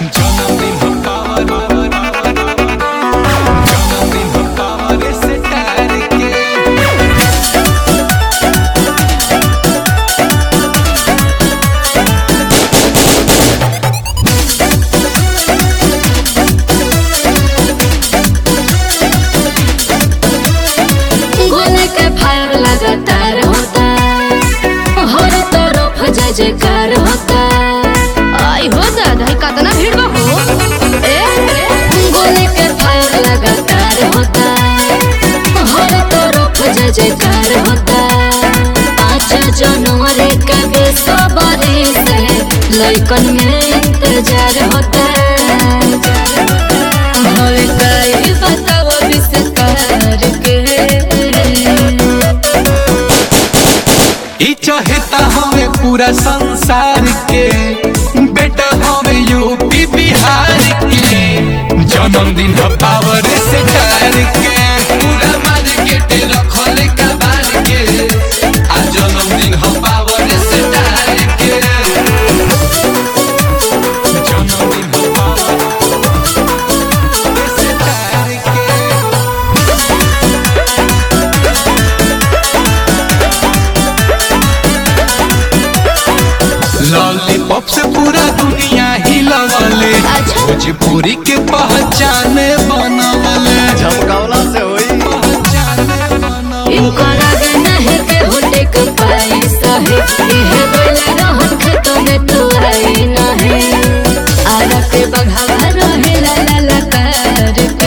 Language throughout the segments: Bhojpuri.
जन्मदिन हो पावर जन्मदिन हो पावर से तार के गोले के फायर लगातार होता हर तरफ जय जयकार होता आई हो दादा ई कतना भीड़ बा हो ए गोले के फायर लगातार होता हर तरफ जय जयकार होता पाँच जनवरी के बेसबरी से लइकन में इंतजार होता हवे कई बताओ विस्तार के ई चहेता हमें पूरा संसार के बेटा हमें यूपी बिहार के जन्मदिन हो पावर से तार के पूरा मार्केट रखल कबार के आ जन्मदिन हो पावर से तार के जन्मदिन हो पावर से तार के लॉलीपॉप से पूरा दुनिया ही लगले अच्छा। भोजपुरी के पहचान बनवले झमकावला से होई पहचान बनवले इनको लगे नहीं के होटे के पैसा है इहे बोले रहन खेतों में तू आई नहीं आरा के बघावा रहे ला ला ला कर के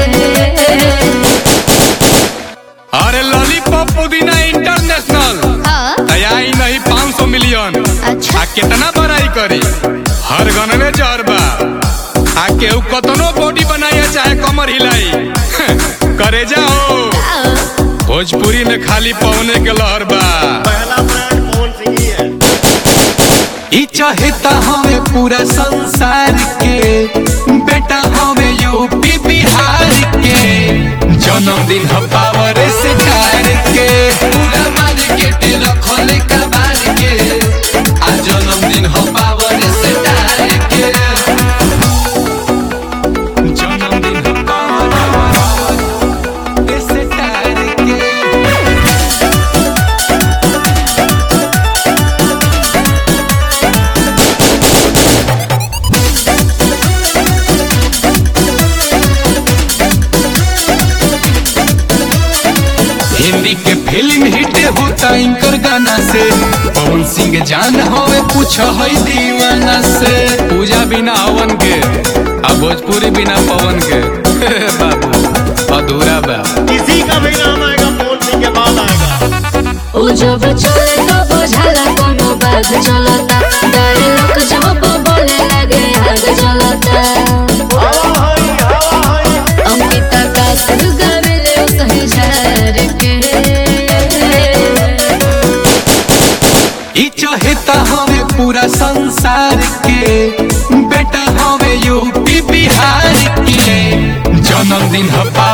अरे लॉलीपॉप पुदीना इंटरनेशनल हाँ तैयारी नहीं 500 मिलियन अच्छा आ कितना बड़ाई करी हर गनवे जहर बा आ केहू कतनो बॉडी बनाई चाहे कमर हिलाई करे जाओ आओ। भोजपुरी में खाली पौने के लहर बा पहला ब्रांड मोहन सिंह ही है ई चाहता हमें पूरा संसार के बेटा हमें यूपी बिहार के जन्मदिन हो पावर से तार के पूरा मार्केट रखल कबार के आ जन्मदिन हो पावर से तार के जन्मदिन हो पावर से तार के हिंदी के फिल्म हिट होता इनकर गाना से पवन सिंह जान होवे पूछ है दीवाना से पूजा बिना हवन के आ भोजपुरी बिना पवन के बाबू अधूरा बा किसी का भी नाम आएगा मोहन सिंह के बाद आएगा उ जब चले तो बुझाला कोनो बात चलता डायलॉग जब बोले लगे आग जलता हवा हई हवा हई अंकिता का सुर गावेले सही झार के ई चाहता हमें पूरा संसार के बेटा हमें यूपी बिहार के जन्मदिन हो